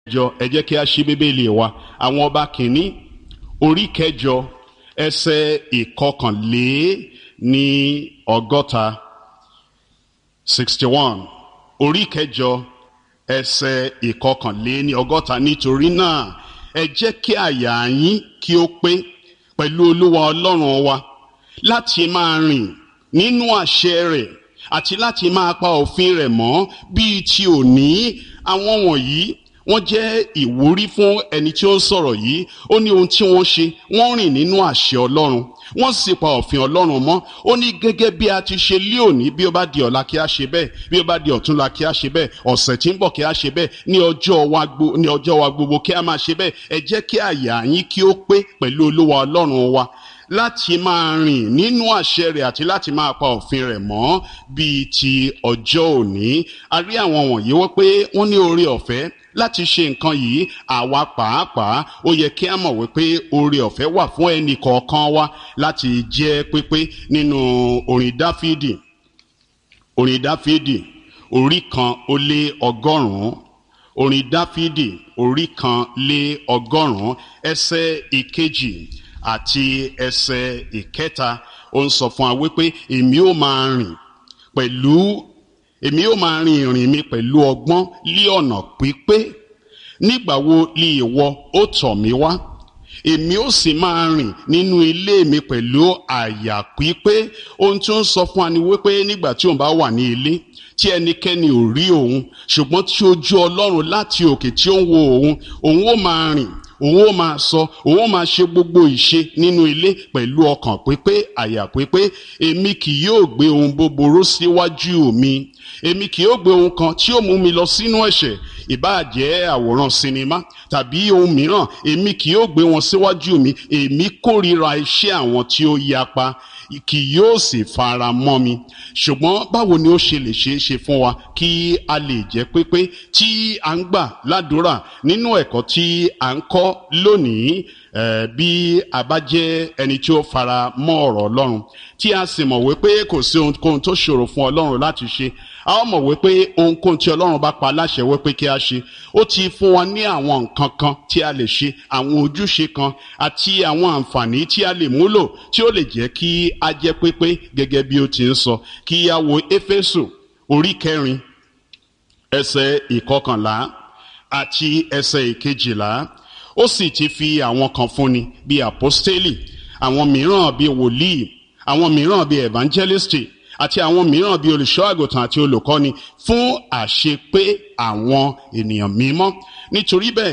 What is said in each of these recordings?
jọ ẹ jẹ́ kí a ṣí bíbélì wa àwọn ọba kìíní orí kẹjọ ẹsẹ̀ ìkọkànlé ní ọgọ́ta sixty one orí kẹjọ ẹsẹ̀ ìkọkànlé ní ọgọ́ta nítorí náà ẹ jẹ́ kí àyà yín kí ó pé pẹ̀lú olúwa ọlọ́run wa láti máa rìn nínú àṣẹ rẹ̀ àti láti máa pa òfin rẹ̀ mọ́ bíi ti òní àwọn wọ̀nyí wọ́n jẹ́ ìwúrí fún ẹni tí ó ń sọ̀rọ̀ yìí ó ní ohun tí wọ́n ṣe wọ́n rìn nínú àṣẹ ọlọ́run wọ́n sì pa òfin ọlọ́run mọ́ ó ní gẹ́gẹ́ bí a ti ṣe lé òní bí ó bá di ọ̀la kí a ṣe bẹ́ẹ̀ bí ó bá di ọ̀túnla kí a ṣe bẹ́ẹ̀ ọ̀sẹ̀ tí ń bọ̀ kí a ṣe bẹ́ẹ̀ ní ọjọ́ wa gbogbo ní ọjọ́ wa gbogbo kí a máa ṣe bẹ́ẹ̀ ẹ jẹ́ kí àyà yín kí ó pé pẹ̀lú olúwa ọlọ́run wa láti máa rìn nínú àṣẹ rẹ̀ àti láti máa pa òfin rẹ̀ mọ́ bíi ti ọjọ́ òní a rí àwọn wọ̀nyí wọ́n pé wọ́n ní oore ọ̀fẹ́ láti ṣe nǹkan yìí àwa pàápàá ó yẹ kí a mọ̀ wípé oore ọ̀fẹ́ wà fún ẹnì kọ̀ọ̀kan wa láti jẹ́ pípé nínú orin dáfídì orin dáfídì orí kan ó lé ọgọ́rùn-ún orin dáfídì orí kan lé ọgọ́rùn-ún ẹsẹ̀ ìkejì àti ẹsẹ̀ ìkẹta ó ń sọ fún wa wípé èmi ó máa rìn pẹ̀lú èmi ó máa rin ìrìn mi pẹ̀lú ọgbọ́n lé ọ̀nà pípé nígbà wo lè ìwọ ó tọ̀ mí wá èmi ó sì máa rìn nínú ilé mi pẹ̀lú àyà pípé ohun tí ó ń sọ fún wa ni wípé nígbà tí òun bá wà ní ilé tí ẹnikẹ́ni ò rí òun ṣùgbọ́n tí ojú ọlọ́run láti òkè tí ó ń wo òun òun ó máa rìn òun ó máa sọ òun ó máa ṣe gbogbo ìṣe nínú ilé pẹ̀lú ọkàn pípé àyà pípé èmi kì yóò gbé ohun búburú síwájú mi èmi kì yóò gbé ohun kan tí ó mú mi lọ sínú ẹ̀ṣẹ̀ ìbáàjẹ́ àwòrán sinimá tàbí ohun mìíràn èmi kì yóò gbé wọn síwájú mi èmi kórìíra iṣẹ́ àwọn tí ó yapa kì yóò sì fara mọ́ mi ṣùgbọ́n báwo ni ó ṣe lè ṣeé ṣe fún wa kí a lè jẹ́ pépé tí a ń gbà ládùúrà nínú ẹ̀kọ́ tí a ń kọ́ lónìí bí a bá jẹ́ ẹni tí ó fara mọ́ ọ̀rọ̀ ọlọ́run tí a sì mọ̀ wípé kò sí ohunkóhun tó ṣòro fún ọlọ́run láti ṣe a ó mọ̀ wípé ohunkóhun tí ọlọ́run bá pa láṣẹ wípé kí a ṣe ó ti fún wa ní àwọn nǹkan kan tí a lè ṣe àwọn ojúṣe kan àti àwọn àǹfààní tí a lè múlò tí ó lè jẹ́ kí a jẹ́ pépé gẹ́gẹ́ bí ó ti ń sọ kí a wo éfésù orí kẹrin ẹsẹ̀ ìkọkànlá àti ẹsẹ̀ ìkejìlá ó sì ti fi àwọn kan fúnni bíi àpọ́stélì àwọn mìíràn bíi wòlíì àwọn mìíràn bíi evangelisti àti àwọn mìíràn bíi olùṣọ́ àgùntàn àti olùkọ́ni fún àṣepé àwọn ènìyàn mímọ́ nítorí bẹ́ẹ̀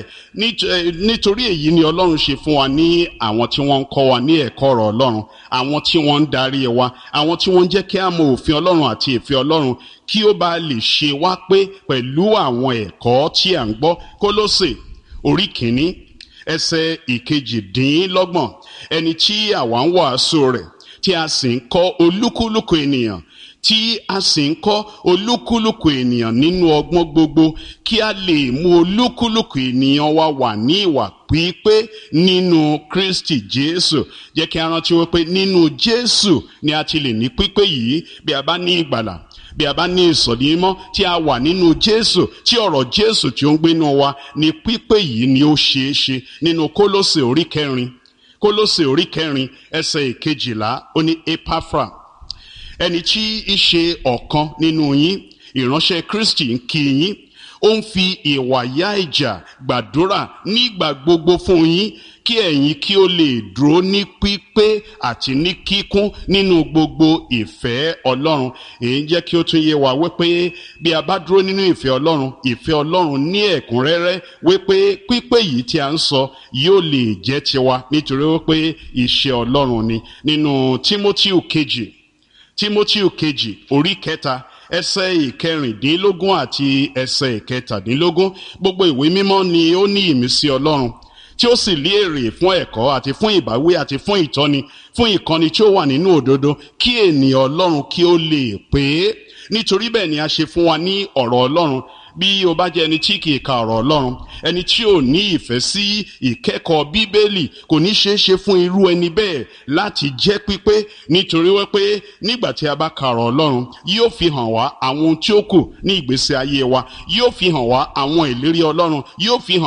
nítorí èyí ni ọlọ́run ṣe fún wa ní àwọn tí wọ́n ń kọ́ wa ní ẹ̀kọ́ ọ̀rọ̀ ọlọ́run àwọn tí wọ́n ń darí wa àwọn tí wọ́n ń jẹ́ kí a mọ òfin ọlọ́run àti ìfẹ́ ọlọ́run kí ó bá lè ṣe wá pé pẹ̀lú àwọn ẹ̀kọ́ tí à ń gbọ́ kólósè orí kìíní ẹsẹ̀ ìkejìdínlọ́gbọ̀n ẹni tí àwa ń wàásù rẹ̀ tí a sì ń kọ́ olúkúlùkù ènìyàn tí a sì ń kọ́ olúkúlùkù ènìyàn nínú ọgbọ́n gbogbo kí a lè mú olúkúlùkù ènìyàn wa wà ní ìwà pípé nínú kristi jésù jẹ́ kí a rántí wípé nínú jésù ni a ti lè ní pípé yìí bí a bá ní ìgbàlà bí a bá ní ìsọ̀dí mímọ́ tí a wà nínú jésù tí ọ̀rọ̀ jésù tí ó ń gbénu wa ni pípé yìí ni ó ṣeé ṣe nínú kólósè orí kẹrin kólósè orí kẹrin ẹsẹ̀ ìkejìlá ó ní epafra ẹni tí í ṣe ọ̀kan nínú yín ìránṣẹ́ kristi ń kí yín ó ń fi ìwà yá ìjà gbàdúrà nígbà gbogbo fún yín kí ẹ̀yin kí ó lè dúró ní pípé àti ní kíkún nínú gbogbo ìfẹ́ ọlọ́run èyí jẹ́ kí ó tún yé wa wípé bí a bá dúró nínú ìfẹ́ ọlọ́run ìfẹ́ ọlọ́run ní ẹ̀kúnrẹ́rẹ́ wípé pípé yìí tí a ń sọ yóò lè jẹ́ tiwa nítorí wípé iṣẹ́ ọlọ́run ni nínú tímótíù kejì tímótíù kejì orí kẹta ẹsẹ̀ ìkẹrìndínlógún àti ẹsẹ̀ ìkẹtàdínlógún gbogbo ìwé mímọ́ ni ó ní ìmísí ọlọ́run tí ó sì lé èrè fún ẹ̀kọ́ àti fún ìbáwí àti fún ìtọ́ni fún ìkọ́ni tí ó wà nínú òdodo kí ènìyàn ọlọ́run kí ó lè pé nítorí bẹ́ẹ̀ ni a ṣe fún wa ní ọ̀rọ̀ ọlọ́run bí o bá jẹ́ ẹni tí kì í ka ọ̀rọ̀ ọlọ́run ẹni tí ò ní ìfẹ́ sí ìkẹ́kọ̀ọ́ bíbélì kò ní ṣeé ṣe fún irú ẹni bẹ́ẹ̀ láti jẹ́ pípé nítorí wípé nígbà tí a bá ka ọ̀rọ̀ ọlọ́run yóò fi hàn wá àwọn ohun tí ó kù ní ìgbésí ayé wa yóò fi hàn wá àwọn ìlérí ọlọ́run yóò fi hàn